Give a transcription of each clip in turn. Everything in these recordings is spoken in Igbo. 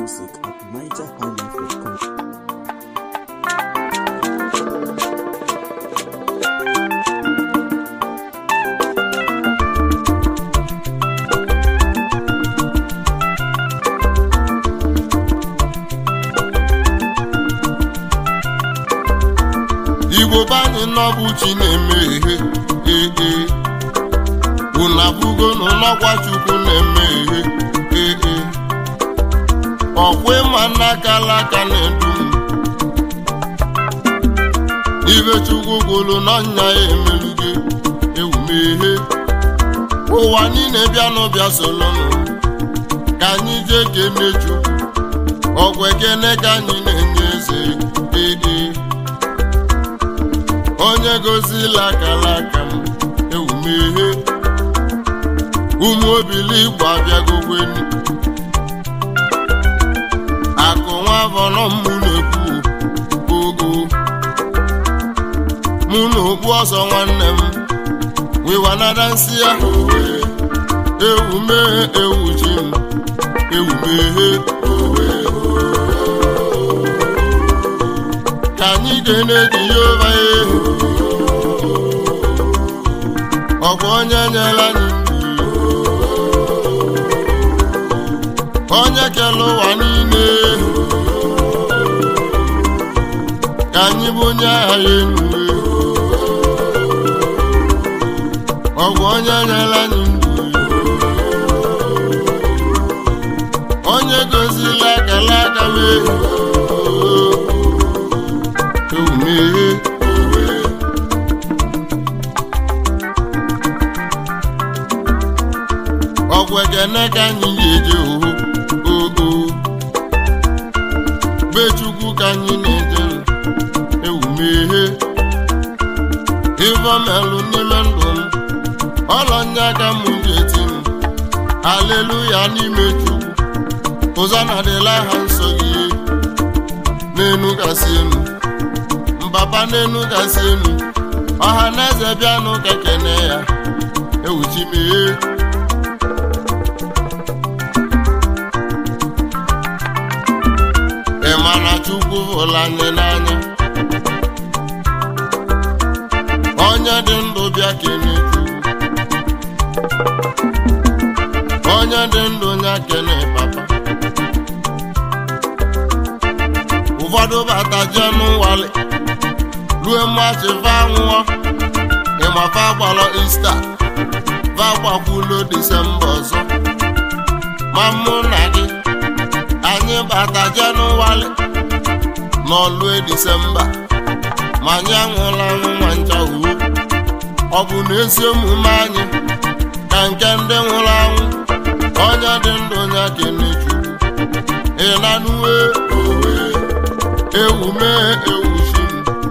music at nigerhighlife.com. igbo be anyị n'ọbụ chi na-eme ihe ee unu abụgo n'ụlọgwa chukwu na-eme ihe ee ọkwa ịma n'aka alaka na-edu m ibe chukwu gwụrụ n'ọnya ya emelugo ewumehe ụwa niile bịanụ bịa solonụ ka anyị jee kene chukwu ọgwụ ekene ka anyị na-enye eze ee onye gozila akala aka m ewumeghe ụmụ obili igbo abịagokweni akụ nwa avọrọ mụ na-ekwu ogo mụ na okpu ọzọ nwanne m wiwanada nsị ya ewumeghe ewuchi m ewumeghe ka anyị ga-eneji ya ụba ehu ọ bụ onye nyere anyị ndụ onye kere ụwa niile ka anyị bụ onye agha ya enu ọ bụ onye nyere anyị ndụ onye gozila akala aka wee ewumeghe ọgwụ ekene ka anyị ga-eje oho oo be chukwu ka anyị na-eje ewumeghe ivomelụ n'ime ndụ m ọlọnye aka m ga-eti m aleluya n'ime chukwu ụzọ na-adịla ha nsọ gị n'enu gasị enu mbaba n'enu gasị enu ọha na eze bịanụ ka kene ya ewuchimeghe ị ma na chukwu hụrụ anyị n'anya onye dị ndụ bịa kene chukwu onye dị ndụ nya kene papa ụfọdụ bata jee n'ụwali rue mmachi va nwụọ ịmafa gbalọ ista va gbakwulo disemba ọzọ ma mụ na gị anyị bata jenụwarị n'ọlue disemba ma anyị anwụla anwụ nwa ncha uwe ọ bụ na ezi omume anyị ka nke ndị nwụrụ anwụ onye dị ndụ ya kene chukwu ịnanuwe owe ewume ewuchi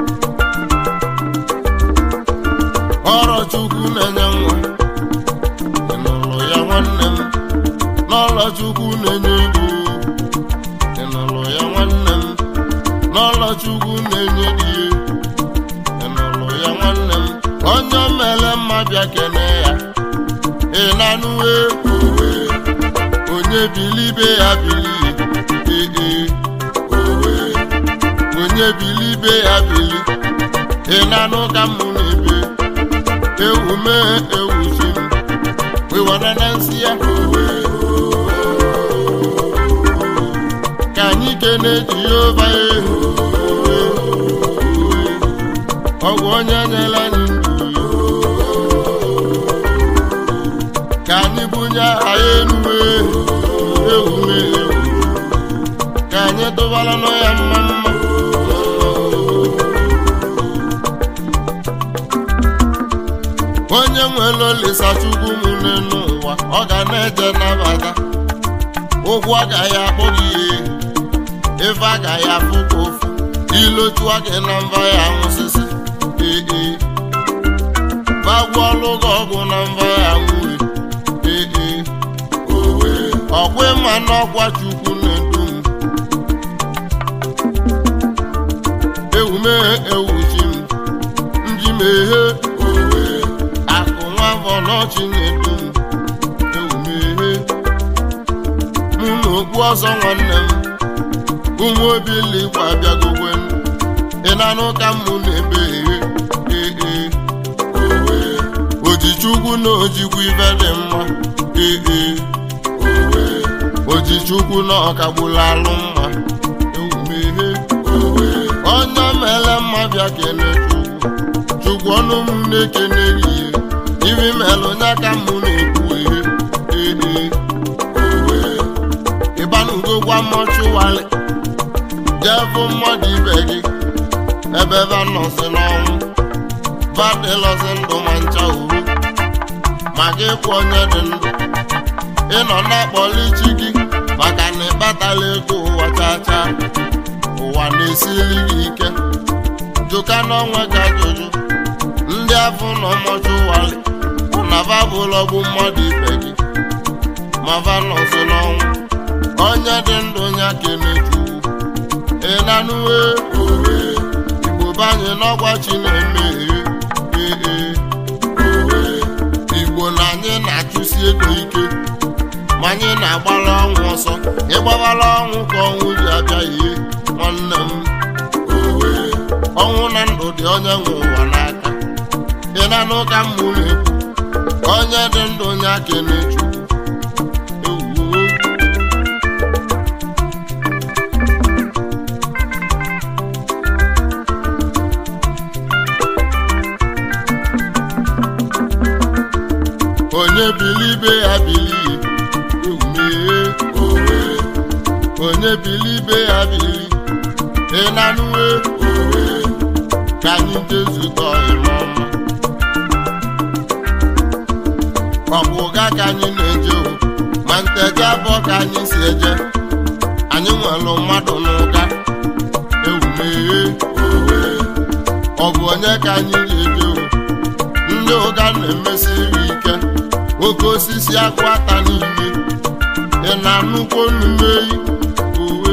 ọrụ chukwu na-enye nwa ịnụlụ ya nwanne m n'ọlọ chukwu na-enye ego ịnụlụ ya nwanne m n'ọlọ chukwu na-enye di ịnụlụ ya nwanne m onye mere mma bịa kene ya ịnanụwe owe onye bilibe ya bili ee owe onye bilibe ya bili ịnanụ ka m na-ebe ewume ewuchi m wewara na nsị ya owe ka anyị kene jehova ehu ọgwụ onye nyere anyị ndụ ka anyị bunye aha ya enuwe ewume ewu ka anyị tụbara nọ ya mma mma onye nwere olisa chukwu m n'ụwa ọ ga na-eje nabata ụgwọ agaghị akpọ gị ihe ife agaghị afụ ka ofu ilochua gị na mba ya nwụsịsị ee bagwa ọlụ gị ọgwụ na mba ya nwụwe ee owe ọkwa ịma n'ọkwa chukwu na-edu m ewume ewuchi m njimeghe owe akụ nwa afọ n'ọchị na-edu m ewumeghe mụ na okpu ọzọ nwanne m ụmụ obiligbo abịagogwe ịnanụ ka mụ na-ebe ee ee owe ojichukwu na ojikwu ibe dị mma ee ee owe ojichukwu na ọkagbula alụ mma ewumehe owe onye mele mma bịa kene chukwu chukwu ọnụ m na-ekene ihe ibi melụ nya ka mụ na-ekwu ihe ee ee owe ịbanugo gwa mọchụwalị jee bụ mmadụ ibe gị ebe ebe nọsị n'ọnwụ badịlọsị ndụ ma ncha uru ma gị kwụ onye dị ndụ ịnọ na-akpọli chi gị maka na ịkpatala ego ụwa chacha ụwa na-esili gị ike jụka n'ọnwa ka ajụjụ ndị afọ nọ mọchụwalị na babụlọ bụ mmadụ ibe gị ma va nọsị n'ọnwụ onye dị ndụ ya kenechu ịnanụwe owe igbo banye n'ọgwa chi na-eme ee ee owe igbo na anyị na-achụsi ego ike ma anyị na-agbara ọnwụ ọsọ ịgbabara ọnwụ ka ọnwụ ji abịa ihe nwanne m owe ọnwụ na ndụ dị onye nwe ụwa n'aka ịnanụ ka mmụ na-ekwu onye dị ndụ ya kenechu ewuo onye bilibe ya bilie ewumee owe onye bilibe ya bilie ịnanụwe owe ka anyị jezukọ ime ọma ọ bụ ụga ka anyị na-eje o ma nteje abụọ ka anyị si eje anyị nwere mmadụ n'ụga ewumee owe ọ bụ onye ka anyị ga-eje o ndị ụga na-emesiri ike oke osisi akwụ ata niile ị na-anụkwo nnumeyi owe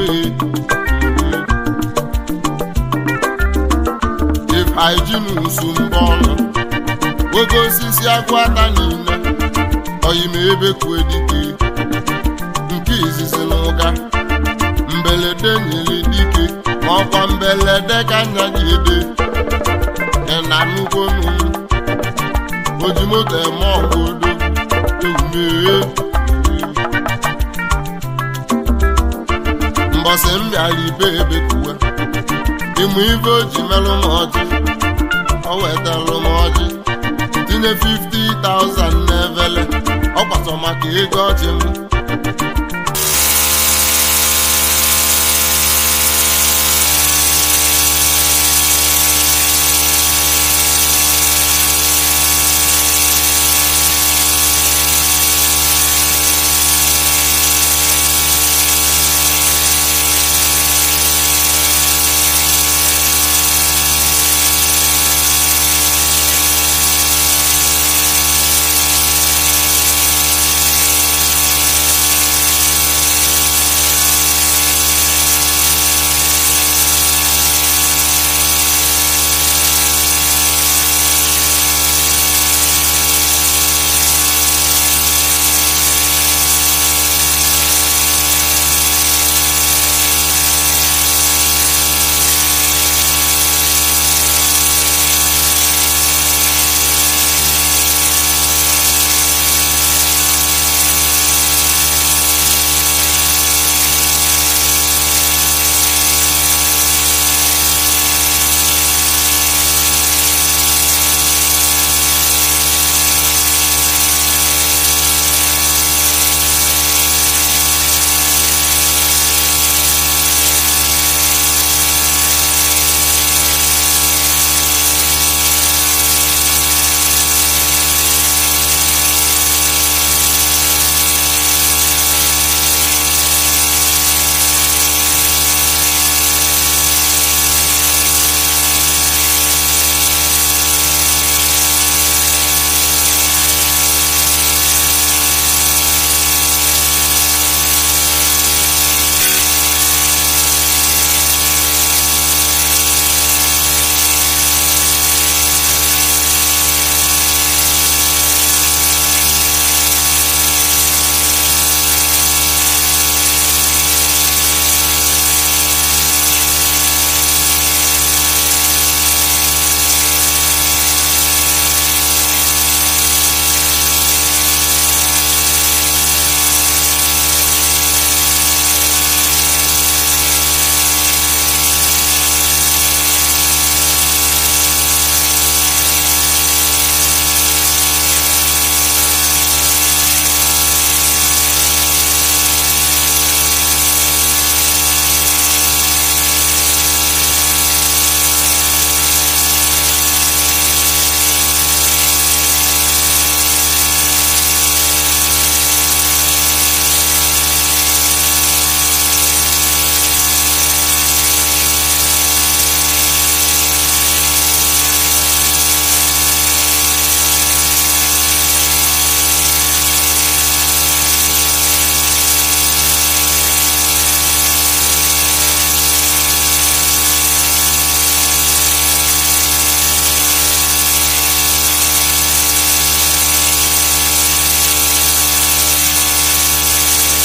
ifeijinsu mbọ ọnụ oke osisi akwụ ata niile oyime ebe kue dike nke izizi n'ụga mbelede nyere dike ma ọkwa mbelede ka nya gị ede ị na-anụkwo nnu oji moto eme ọgụ odo ewumee mbọsị m bịara ibe ebekuwe ịmụ ibe o ji merụ m ọjị o wetalụ m ọjị tinye 50,000 n'evele ọ gbasọ maka ego ọjị m